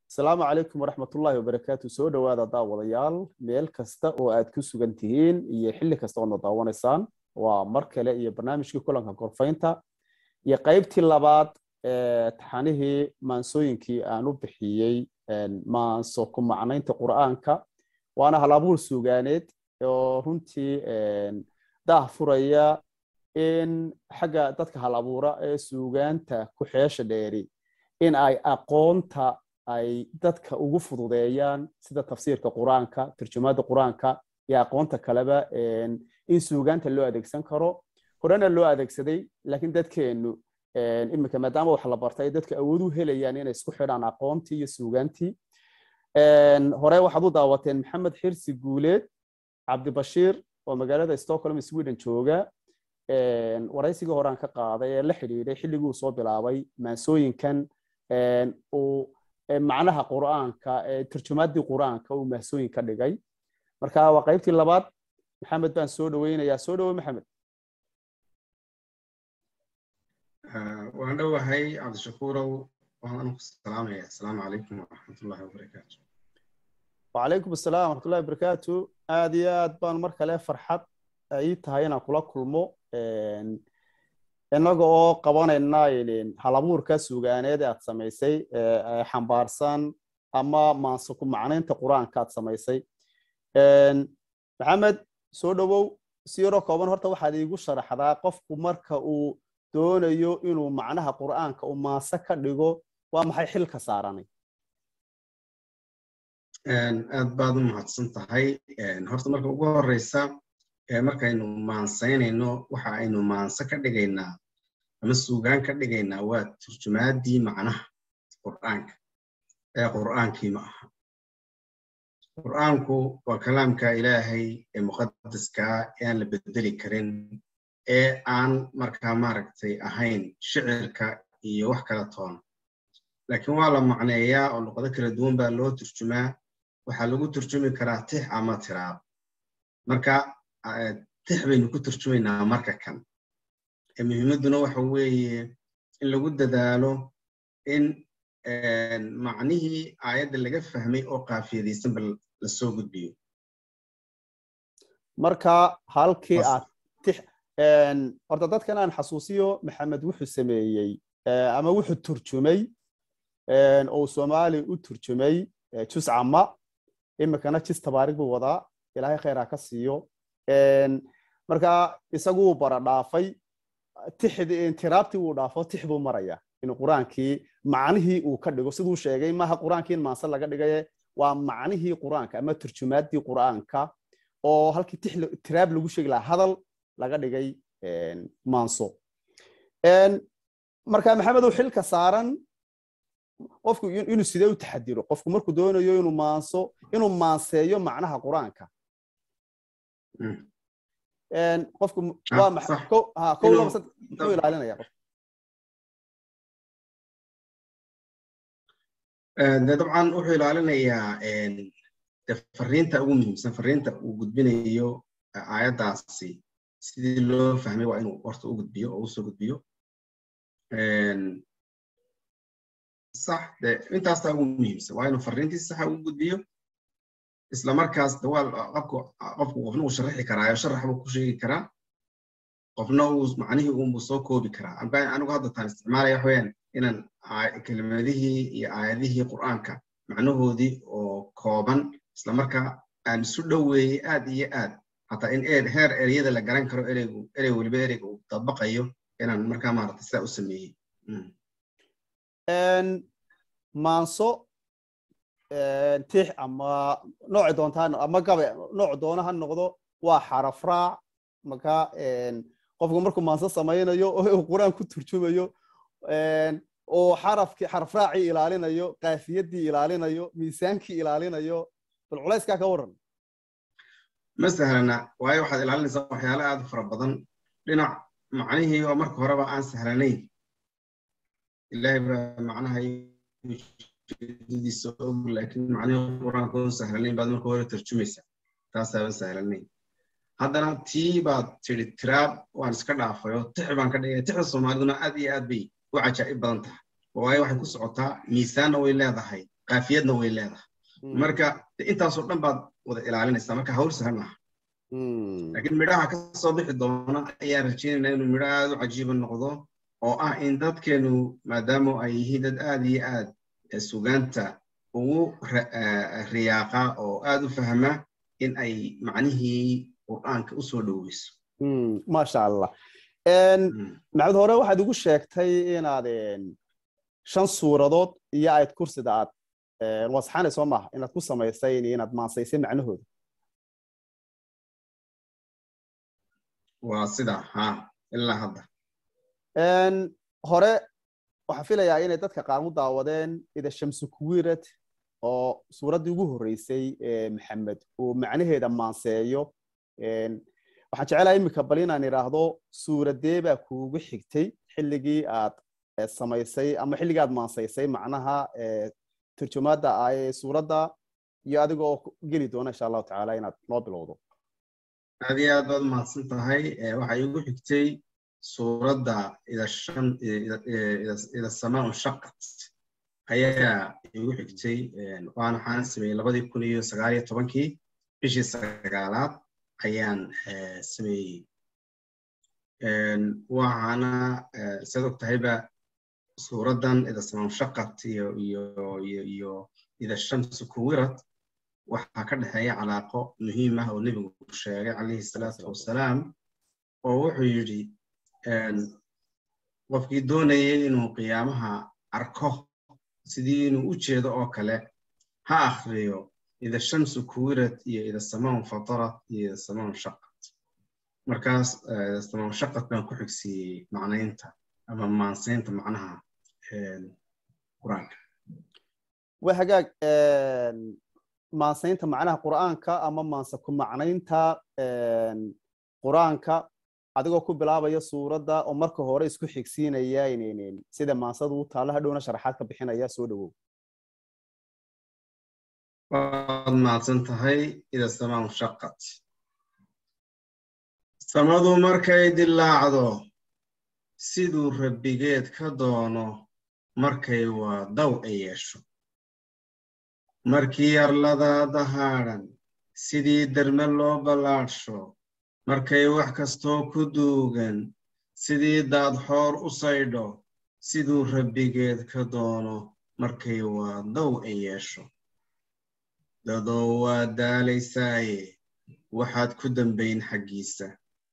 asalaamu calaykum waraxmatullaahi wabarakaatu soo dhowaada daawadayaal meel kasta oo aad ku sugan tihiin iyo xilli kasta oodna daawanaysaan waa mar kale iyo barnaamijkii kulanka gorfaynta iyo qaybtii labaad ee taxanihii maansooyinkii aan u bixiyey maanso ku macnaynta qur'aanka waana halabuur suugaaneed oo runtii daah furaya in xagga dadka hal abuura ee suugaanta ku xeesha dheeri in ay aqoonta ay dadka ugu fududeeyaan sida tafsiirka qur-aanka turjumaadda qur-aanka iyo aqoonta kaleba in suugaanta loo adeegsan karo horena loo adeegsaday laakiin dadkeennu iminka maadaama wax la bartay dadka awood u helayaan inay isku xidhaan aqoontii iyo suugaantii hore waxaad u daawateen maxamed xirsi guuleed cabdibashiir oo magaalada stockholm sweden jooga waraysigii horean ka qaaday ee la xidhiidhay xilligii uu soo bilaabay maansooyinkan uu macnaha qur'aanka turjumaaddii qur'aanka uu mahsooyin ka dhigay marka waa qaybtii labaad maxamed baan soo dhoweynayaa soo dhowe maxamed waan dhowahay cabdishakuurow waan ku salaamaya asalaamu calaykum waraxmatullahi wabarakaatu wacalaykum asalaam waraxmatullahi wabarakaatu aad iyo aad baan mar kale farxad ii tahay inaan kula kulmo innaga oo qabanayna halabuurka suugaaneed aad samaysay xambaarsan ama maanse ku macnaynta qur-aanka aad samaysay maxamed soo dhowow si yaroo kooban horta waxaad iigu sharaxdaa qofku marka uu doonayo inuu macnaha qur'aanka uu maanse ka dhigo waa maxay xilka saaranay aad baad u mahadsan tahay horta marka ugu horeysa markaynu maansaynayno waxa aynu maanse ka dhigaynaa ama suugaan ka dhigaynaa waa turjumaaddii macnaha qur'aanka ee qur'aankii ma aha qur'aanku waa kalaamka ilaahay ee muqadaskaa ee aan la bedeli karin ee aan markaa maaragtay ahayn shicirka iyo wax kala toon laakiin waa la macneeyaa oo luqado kala duwan baa loo turjumaa waxaa lagu turjumi karaa tix ama tiraab marka tix baynu ku turjumaynaa marka kan muhiimadduna waxa weeye in lagu dadaalo in macnihii aayadda laga fahmay oo qaafiyadaysanba lasoo gudbiyo marka halkii aad tix horta dadkan aan xasuusiyo maxamed wuxuu sameeyey ama wuxuu turjumay oo soomaali u turjumay jus cama iminkana jis tabaarig buu wadaa ilaahay khayr ha ka siiyo marka isaguu bara dhaafay tiraabtii wuu dhaafo tix buu maraya inuu qur-aankii macnihii uu ka dhigo siduu sheegay maaha qur-aankii in maanse laga dhigaye waa macnihii qur-aanka ama turjumaaddii qur-aanka oo halkii tiraab lagu sheegi lahaa hadal laga dhigay maanso marka maxamedow xilka saaran qofku inuu sidee u taxadiro qofku markuu doonayo inuu maanso inuu maanseeyo macnaha qur-aanka qofku waa kow laba sad muxuu ilaalinaya qof de dabcan wuxuu ilaalinayaa de fariinta ugu muhiimsan fariinta uu gudbinayo aayaddaasi sidii loo fahmay waa inuu horta u gudbiyo oo usoo gudbiyo sax de intaastaa ugu muhiimsan waa inuu fariintii saxa ugu gudbiyo isla markaas de waa qofku qofku qofna uu sharaxi karaayo sharax buu ku sheegi karaa qofna uu macnihii uunbuu soo koobi karaa anigu hadda taan isticmaalaya waxa weyaan inaan kelimadihii iyo aayadihii qur'aanka macnahoodii oo kooban isla markaa aan isu dhoweeyey aad iyo aad hataa in heer ereyada la garan karo ereygu erey weliba ereyga uu dabaqayo inaan markaa maarata sidaa u sameeyey maanso tix ama nooci doonta ama gabe nooc doona ha noqdo waa xaraf raac marka qofku markuu maanso samaynayo oo qur-aan ku turjumayo oo xarafkii xaraf raacii ilaalinayo qaafiyadii ilaalinayo miisaankii ilaalinayo bal culayskaa ka waran ma sahlana waayo waxaad ilaalinaysaa waxyaale aad u fara badan dhinac macnihii oo marka horeba aan sahlanayn ilaahay baa macnaha ujeedadiisa og laakiin macnihii qur-aanka oo sahlanayn baad marka hore tarjumaysaa taasaaban sahlanayn haddana tii baad tidhi tiraab waan iska dhaafayo tix baan ka dhigaya tixda soomaaliduna aad iyo aad bay u cajaa'ib badan tahay waayo waxay ku socotaa miisaanna way leedahay qaafiyadna way leedahay marka intaasoo dhan baad wada ilaalinaysaa marka hawl sahlan maaha laakiin midhaha ka soo bixi doona ayaan rajaynaynaa inuu midho aad u cajiiba noqdo oo ah in dadkeenu maadaama ay yihiin dad aad iyo aad sugaanta ugu riyaaqa oo aad u fahma in ay macnihii qur'aanka u soo dhoweyso maasha allah maxamed hore waxaad igu sheegtay inaad shan suuradood iyo ayd kursida aad wasxaanay soo maaha inaad ku samaysay inaad maansaysay macnahooda waa sida ha ilaa hadda hore waxaan filayaa inay dadka qaar u daawadeen ida shamsu kuwirad oo suuraddii ugu horreysay maxamed uu macnaheeda maanseeyo waxaan jecelahay iminka bal inaan idhaahdo suuradee baa kuugu xigtay xilligii aad samaysay ama xilligii aad maansaysay macnaha turjumaadda ah ee suuradda iyo adiga oo geli doona insha allahu tacaala inaad noo bilowdo aad iyo aad baad mahadsan tahay waxaa iigu xigtay suuradda ida samaan shaqat ayaa iigu xigtay waana waxaan sameeyey labadii kun iyo sagaal iyo tobankii bishii sagaalaad ayaan sameeyey waxaana siad og tahayba suuraddan ida samaan shaqat iyo iyo iyo iyo ida shamsu kuwirad waxaa ka dhexeeya calaaqo muhiim ah oo nebigu sheegay calayhi salaatu wasalaam oo wuxuu yidhi qofkii doonayay inuu qiyaamaha arko sidii inuu u jeedo oo kale ha akhriyo ida shamsu kuwirad iyo ida samaan fatarat iyo ida samaan shaqat markaas ida samaan shaqat baan ku xigsiiyey macnaynta ama maansaynta macnaha qur-aanka waa hagaag maansaynta macnaha qur'aanka ama maanse ku macnaynta qur'aanka adigoo ku bilaabaya suuradda oo marka hore isku xigsiinaya sida maansada u taalla hadhowna sharaxaad ka bixinaya soo dhowow waad mahadsan tahay ida samaan shaqat samadu markay dilaacdo siduu rabbigeed ka doono markay waa daw ay yeesho markii arladaa dahaadhan sidii derme loo ballaadhsho markay wax kastoo ku duugan sidii daadxoor u saydho siduu rabbigeed ka doono markay waa daw ay yeesho dadoo waa daalaysaaye waxaad ku dambayn xaggiisa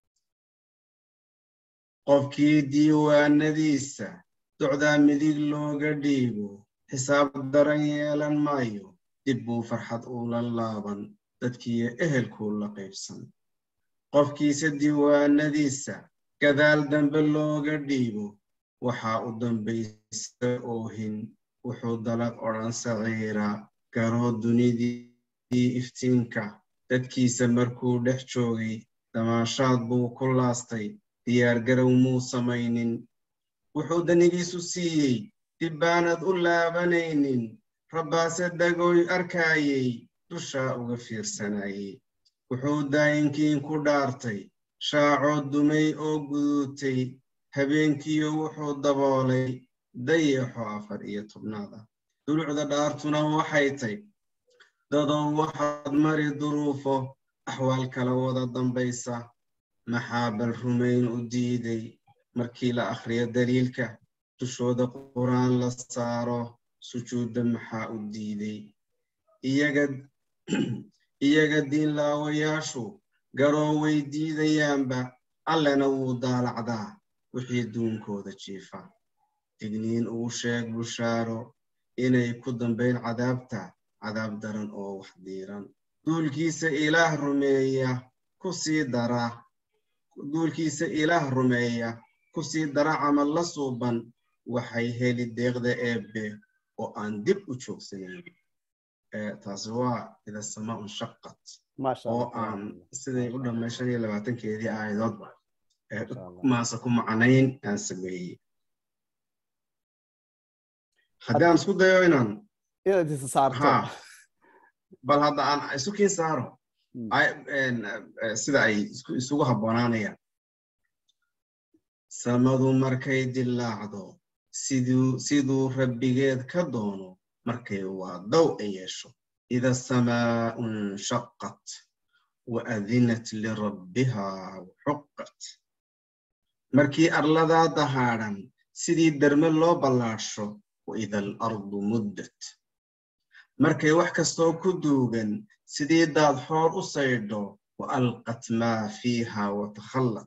qofkii diiwaanadiisa docdaa midig looga dhiibo xisaab daran yeelan maayo dib buu farxad uula laaban dadkiiyo ehelkuu la qaybsan qofkiisa diiwaanadiisa gadaal dambe looga dhiibo waxaa u dambaysa oohin wuxuu dalag odhan saciira garoo dunidii iftiinka dadkiisa markuu dhex joogay damaashaad buu ku laastay diyaargarow muu samaynin wuxuu danigiisu siiyey dib baanad u laabanaynin rabbaase dagoy arkaayey dushaa uga fiirsanayey wuxuu daayinkiin ku dhaartay shaacoo dumay oo guduutay habeenkiyo wuxuu daboolay dayaxo afar iyo tobnaada dulucda dhaartuna waxay tay dadow waxaad mari duruufo axwaal kala wada dambaysa maxaa bal rumayn u diiday markii la akhriyo daliilka dushooda qur'aan la saaro sujuudda maxaa u diiday iyaga diinlaawayaashu garoo way diidayaanba allena wuu daalacdaa wixii duunkooda jiifa digniin uu sheeg bushaaro inay ku dambayn cadaabta cadaab daran oo wax diiran duulkiisa ilaah rumeeya ku sii dara duulkiisa ilaah rumeeya ku sii dara camal la suuban waxay heli deeqda eebbe oo aan dib u joogsanayn taasi waa ida samaa un shaqat oo aan siday u dhammay shan iyo labaatankeedii aayadoodba maase ku macnayn aan sameeyey haddii aan isku dayo inaan inaad isa saarto bal hadda aan isu kiin saaro sida ay isugu habboonaanayaan samadu markay dillaacdo siduu rabbigeed ka doono markay waa daw ay yeesho ida samaau nshaqat waadinat lirabbiha waxuqat markii arladaa dahaadhan sidii derme loo ballaadhsho waida alardu muddat markay wax kastoo ku duugan sidii daad xoor u saydho wa alqat maa fiiha watakhallat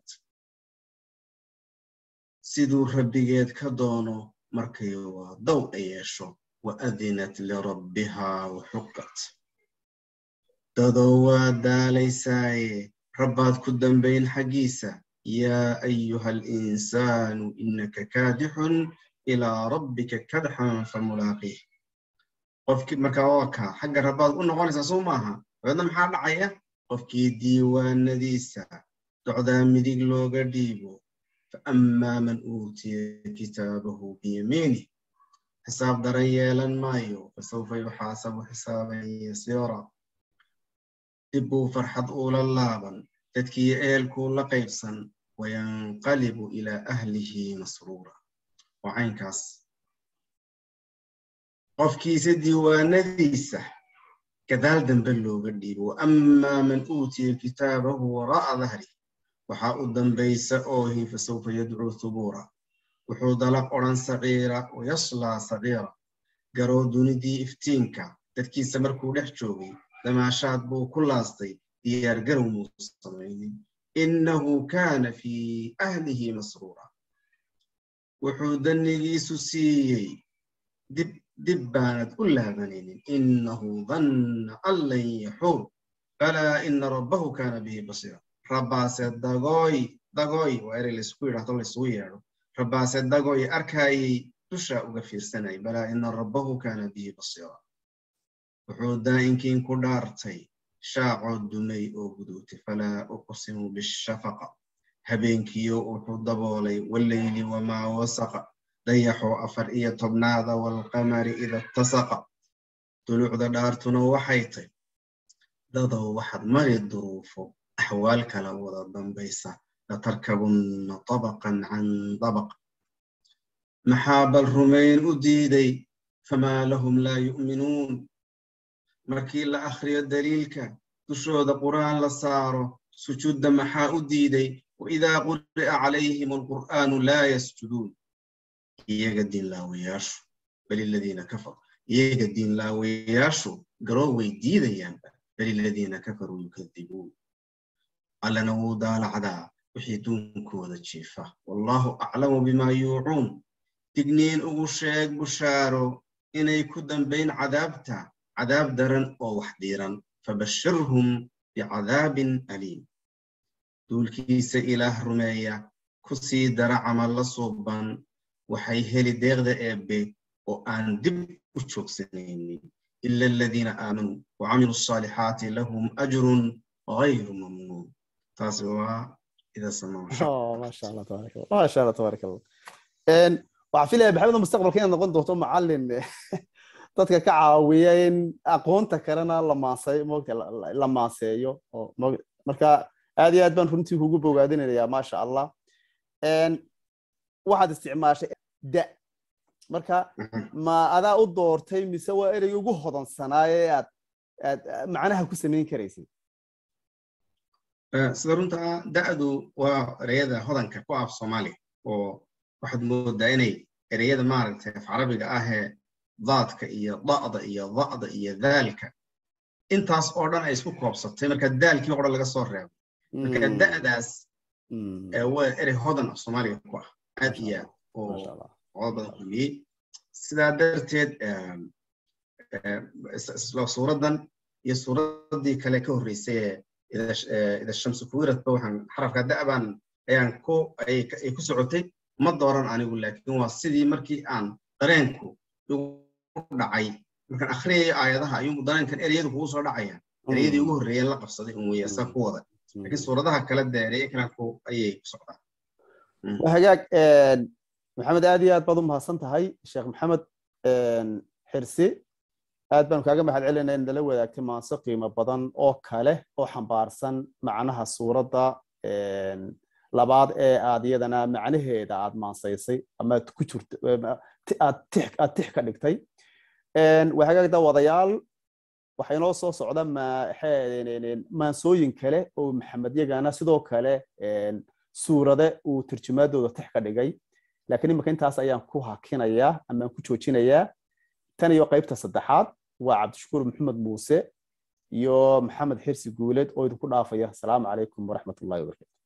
siduu rabbigeed ka doono markay waa daw ay yeesho waadinat lirabbiha waxuqat dadoo waa daalaysaaye rabbaad ku dambayn xaggiisa yaa ayuha alinsaanu inaka kaadixun ilaa rabbika kadxan famulaaqiih qofkii markaa waa kaa xagga rabbaad u noqonaysaa soo maaha dabeedna maxaa dhacaya qofkii diiwaanadiisa docdaa midig looga dhiibo faammaa man uutiya kitaabahu biyamiinih xisaab daran yeelan maayo fasawfa yuxaasabu xisaaban yasiira dib buu farxad uula laaban dadkii eelkuu la qaybsan wayanqalibu ilaa ahlihi masruura waa caynkaas qofkiisa diiwaanadiisa gadaal dambe looga dhiibo waammaa man uutiya kitaabahu waraa'a dahri waxaa u dambaysa oohi fasawfa yadcuu thubuura wuxuu dalaq odhan saciira wayaslaa saciira garoo dunidii iftiinka dadkiisa markuu dhex joogay damaashaad buu ku laastay diyaar garow muu samaynin innahu kaana fii ahlihi masruura wuxuu dannigiisu siiyey dib dib baanad u laabanaynin innahu danna an lan yaxuur balaa ina rabbahu kaana bihi basiira rabbaase dagooy dagooy waa erey laysku yidhahdo laysugu yeedho rabbaase dagooy arkaayay dushaa uga fiirsanayay balaa ina rabbahu kaana bihi basiira wuxuu daa'inkiin ku dhaartay shaacoo dumay oo guduutay falaa uqsimu bishafaqa habeenkiyo wuxuu daboolay walleyli wamaa wasaqa dayaxoo afar iyo tobnaada waalqamari ida ittasaqa duluucda dhaartuna waxay tay dadow waxaad mari duruufo axwaal kala wada dambaysa latarkabunna tabaqan can dabaq maxaa bal rumayn u diiday famaa lahum laa yu'minuun markii la akhriyo daliilka dushooda qur'aan la saaro sujuudda maxaa u diiday waidaa quri'a calayhim alqur'aanu laa yasjuduun iyaga diinlaawayaashu bal iladiina kafaru iyaga diinlaawayaashu garoo way diidayaanba bal iladiina kafaruu yukadibuun allana wuu daalacdaa wixii duunkooda jiifa wallaahu aclamu bimaa yuucuun digniin ugu sheeg bushaaro inay ku dambayn cadaabta cadaab daran oo wax dhiiran fabashirhum bicadaabin aliim duulkiisa ilaah rumeeya ku sii dara camal la suuban waxay heli deeqda eebbe oo aan dib u joogsanaynin ila aladiina aamanuu wacamiluu asaalixaati lahum ajrun gayru mamnuun taasi waa ida maasha allah tabaaraka allah maasha allah tabaaraka allah waxaan filaya maxamed mustaqbalka inaad noqon doonto macallin dadka ka caawiya in aqoonta kalena la maasay mogta la maaseeyo marka aad iyo aad baan runtii kugu bogaadinayaa maasha allah waxaad isticmaashay da marka ma adaa u doortay mise waa erey ugu hodansanaaye aad aad macnaha ku samayn karaysay sida runta da'du waa ereyada hodanka ku af soomaaliya oo waxaad moodaa inay ereyada maaragtay af carabiga ahee daadka iyo da'da iyo da'da iyo daalka intaas oo dhan ay isku koobsatay marka daalkii o dhan laga soo reebo marka da'daas waa erey hodan af soomaaliga ku ah aad iyo aad oo qodob badan kulmiyey sidaa darteed suuraddan iyo suuraddii kale ka horreysay ee ida shamsu kuwiradba waxaan xarafka da'baan ayaan ku ay ku socotay ma dooran anigu laakiin waa sidii markii aan dareenku igu dhacay markaan akhriyaya aayadaha ayuu dareenkan ereyadu kugu soo dhacayaan ereyadii ugu horreeyeen la qabsaday un weeye saa ku wada laakiin suuradaha kale dee ereye kale ku ayay ku socdaan hagaag maxamed aad iyo aad baad u mahadsan tahay sheekh maxamed xirsi aad baanu kaaga mahad celinaa in nala wadaagtay maanso qiimo badan oo kale oo xambaarsan macnaha suuradda labaad ee aad iyadana macnaheeda aad maansaysay ama aad ku jirto aad tix ka dhigtay waa hagaag daawadayaal waxaa inoo soo socda maansooyin kale oo maxamed yagana sidoo kale suurade uu turjumaadooda tix ka dhigay laakiin imika intaas ayaan ku hakinayaa amaan ku joojinayaa tan iyo qaybta saddexaad waa cabdishakuur maxamed muuse iyo maxamed xirsi guuled oo idinku dhaafaya asalaamu calaykum waraxmatullahi wabarakatu